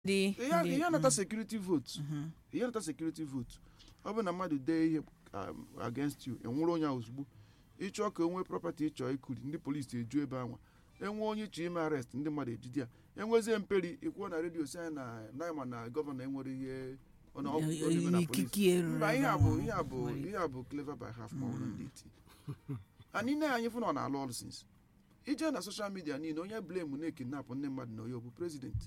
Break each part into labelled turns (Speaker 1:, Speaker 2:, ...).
Speaker 1: ndị
Speaker 2: ihe
Speaker 1: ndị-
Speaker 2: ihe nata
Speaker 1: mm,
Speaker 2: security vote
Speaker 1: mhm.
Speaker 2: ihe nata security vote ọ bụ na mmadụ dee ihe um, against you enwere onye ahụ ozugbo ịchọọ ka onwe property ịchọọ ikuri ndị polisi eju ebe anwa enwe onye chọ ime arrest ndị mmadụ ejide ya enwezie mperi ikwuo na redio si anyị na naịma na gọvanọ enwere ihe ọ na ọ bụ- ọ dị na polisi
Speaker 1: ikike eruru
Speaker 2: mba ihe
Speaker 1: ebe
Speaker 2: a bụ
Speaker 1: ahụ.
Speaker 2: ihe a bụ
Speaker 1: Nwere ike.
Speaker 2: ihe a bụ clever by half ma ọ bụrụ ndị iti anyị na anyị fụ na ọ na-alụ ọrụ since ije na soshal midia niile onye blame na-ekidnapụ ndị mmadụ na onye bụ president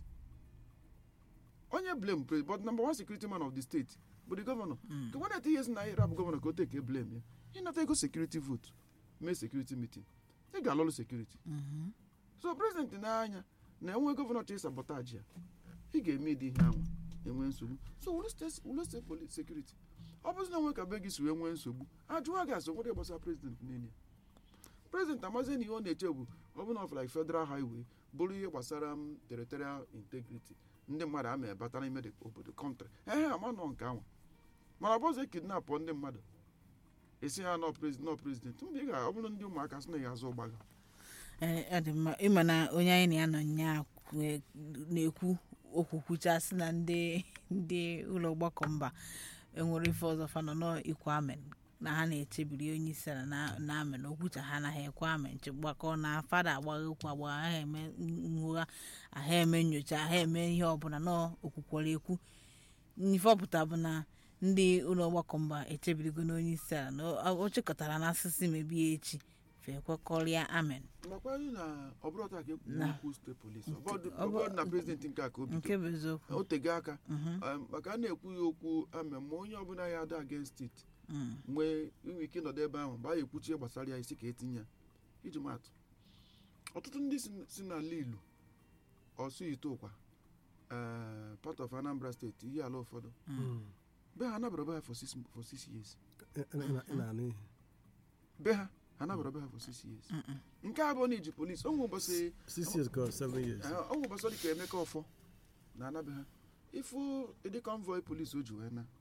Speaker 2: onye blame president but number one security man of the state bụ the governor
Speaker 1: Mm.
Speaker 2: ka nwanne ihe si na anyị rapụ gọvanọ ka o teke blame ya ịnata ego security vote mee security meeting ị ga-alụrụ security
Speaker 1: Mhm.
Speaker 2: so president na-anya na enwe gọvanọ chọrọ sabotage ya ị ga-eme ịdị ihe ahụ enwe nsogbu so wụrụ state wụrụ state police security ọ bụzi na onwe ka be gị si wee nwee nsogbu ajụwa gị asị nwere gbasara president niile president amazi na ihe ọ na-eche bụ ọ bụ na of like federal highway bụrụ ihe gbasara m territorial integrity ndị mmadụ ama ebata n'ime the obodo kọntrị ehe ama nọ nke ahụ mana ọ bụzi kidnap ndị mmadụ esi ha nọ president nọ president mgbe ị ga ọ bụrụ ndị ụmụaka sị na ya azụ ụgbaga
Speaker 1: Ee, ọ dị mma ịma na onye anyị na ya nọ nya na-ekwu okwu kwuchasị na ndị ndị ụlọ ọgbakọ mba enwere ife ọzọ fa nọ n'ikwu amen na ha na-echebiri onye isi ala na- na amen okwucha ha anaghị ekwe amen chegbakọ na fada agbagha okwu agbagha ha eme nwụgha aha eme nyocha ha eme ihe ọbụla na okwukwere ekwu ife ọpụta bụ na ndị ụlọ ọgbakọ mba echebirigo n'onye isi ala na o- o chịkọtara n'asụsụ mebie echi fe kwekọrịa amen
Speaker 2: nakwa anyị na ọ bụrụ taa ka ekwu
Speaker 1: Na-
Speaker 2: okwu steeti polisi
Speaker 1: Nke-
Speaker 2: ọbọdụ
Speaker 1: ọ bụ-
Speaker 2: ọbọdụ na prezidenti nke a ka o bido
Speaker 1: nke bụ eziokwu
Speaker 2: o tego aka
Speaker 1: Mhm,
Speaker 2: um, maka a na-ekwu ya okwu ame ma onye ọbụla ya ada against it
Speaker 1: mm,
Speaker 2: nwee inwe ike ịnọdụ ebe ahụ mgbe a ekwuchi ihe gbasara ya isi ka etinye ya iji maatụ ọtụtụ ndị si- si n'ala ilu ọsụ ite ụkwa eh, part of anambra steeti ihe ala ụfọdụ be ha anabara be ha for six, for six years
Speaker 3: na-anụ ihe
Speaker 2: be ha anabara be ha for six years
Speaker 1: mm, mm.
Speaker 2: nke abụọ na iji polisi onwe ụbọchị
Speaker 3: six years ka seven years
Speaker 2: Ee, ọ nwụ gbasara ka emeka ọfọ na anabe ha ịfụ ịdị convoy polisi o ji wee na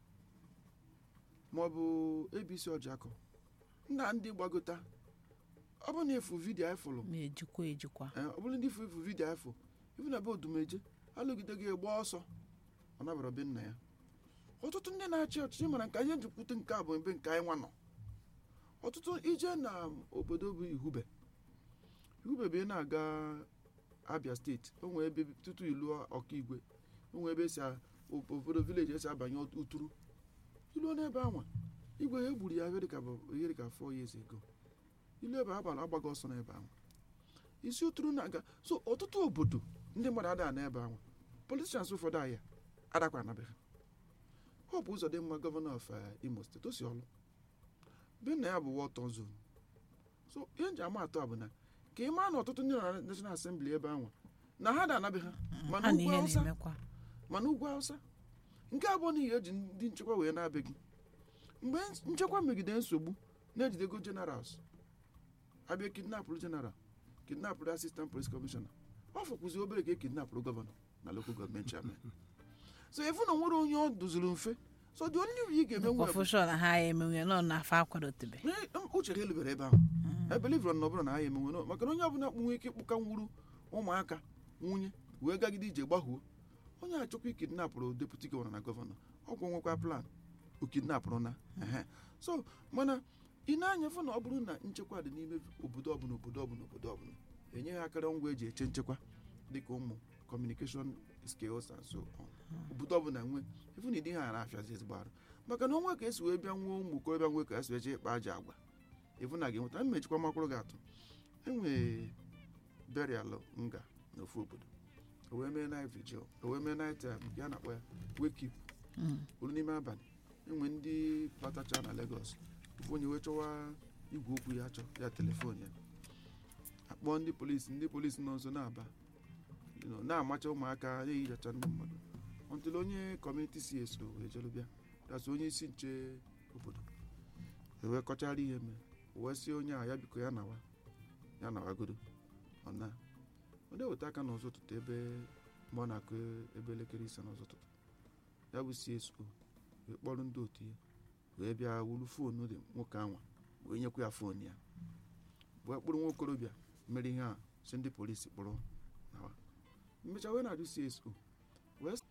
Speaker 2: maọbụ abc ọjakọ nna ndị gbagota ọ bụrụ na efu vidiyo anyị fụrụ
Speaker 1: ma ejikwa ejikwa
Speaker 2: ee, ọ bụrụ ndị ifu ifu vidiyo anyị fụ ifu na be odumeje alụgide gị gba ọsọ ọ nabara be nna ya ọtụtụ ndị na-achị ọchịchị mara nke anyị jikwute nke a bụ ebe nke anyị nwa nọ ọtụtụ ije na obodo bụ ihube ihube bụ ị na-aga abia steeti o nwee ebe tutu ilu ọkaigwe o nwee ebe esi a- obodo vileji esi abanye uturu iluo n'ebe anwa igwe ya egburu ya ihe dịka bụ ihe dịka four years ago ilu ebe abalị agbaghị ọsọ n'ebe ahụ isi uturu na-aga so ọtụtụ obodo ndị mmadụ ada n'ebe ahụ politishans ụfọdụ ahịa adakwa anabeghị hope ụzọ dị mma gọvanọ of eh, imo steeti o si ọlụ be nna ya bụ wọtọn zon so ihe nji ama atọ a bụ na ka ị maa na ọtụtụ ndị nọ na national assembly ebe ahụ na ha da anabeghị mana
Speaker 1: ha na
Speaker 2: ugwu
Speaker 1: ihe
Speaker 2: awụsa
Speaker 1: na-emekwa
Speaker 2: mana ugwu awụsa nke abụọ n'ihi eji ndị nchekwa wee na-abịaghị mgbe nchekwa megide nsogbu na-ejidego generals abịa kidnapụrụ general kidnapụrụ assistant police commissioner ọ fọkwụzi obere ka e kidnapụrụ gọvanọ na local gọọmenti chairman so efu na nwere onye ọ duziri mfe so dị onye ị ga-eme nwe bụ-
Speaker 1: kọfụshọn ha ya emenwe nọ na afa akwadotebe
Speaker 2: Ee, m- uche ha elubere ebe ahụ ebelivron na ọbụla na ha ya emenwe nọ- maka na onye ọbụla kpụ nwee ike ịkpụka nwuru ụmụaka nwunye wee gagide ije gbahuo onye achọkwa ikidnapụrụ deputi gọvanọ na gọvanọ ọgwụ nwekwa plan o kidnapụrụ na ehe. so mana ị na-anya fụ na ọ bụrụ na nchekwa dị n'ime obodo ọbụla obodo ọbụla obodo ọbụla enye ha akara ngwa eji eche nchekwa dịka ụmụ communication skills and so on obodo ọbụla nwe ifu na ịdị ha na-afịazi ezigbo arụ maka na onwe ka esi wee bịa nwee ụmụ okorobịa nwe ka esi wee jee ịkpa aja agwa ifu na ga-enweta mmechikwa makwụrụ gị atụ enwee burial nga n'ofu obodo o wee mee night vigil o wee mee night um, ya na-akpọ ya wake up olu n'ime abalị enwe ndị batacha na Lagos ofu onye wee chọwa igwe okwu ya chọ ya telefon ya akpọọ ndị polisi ndị polisi nọ nso na-aba you know, na-amacha ụmụaka na-ehichacha ndị mmadụ ọntụl onye kọmuniti si eso wee jelu bịa dasị onye isi nche obodo ewee kọchara ihe mee wee sị onye a ya biko ya nawa ya nawagodo ọ na ọ na-eweta aka n'ụzọ ụtụtụ ebe mgbe ọ na-akụ ebe elekere ise n'ụzọ ụtụtụ ya bụ CSO wee kpọrọ ndị otu ya wee bịa wuru foonu dị nwoke anwa wee nyekwa ya foonu ya wee kpụrụ nwa okorobịa mere ihe a si ndị polisi kpọrọ nawa mmecha wee na-ajụ CSO wee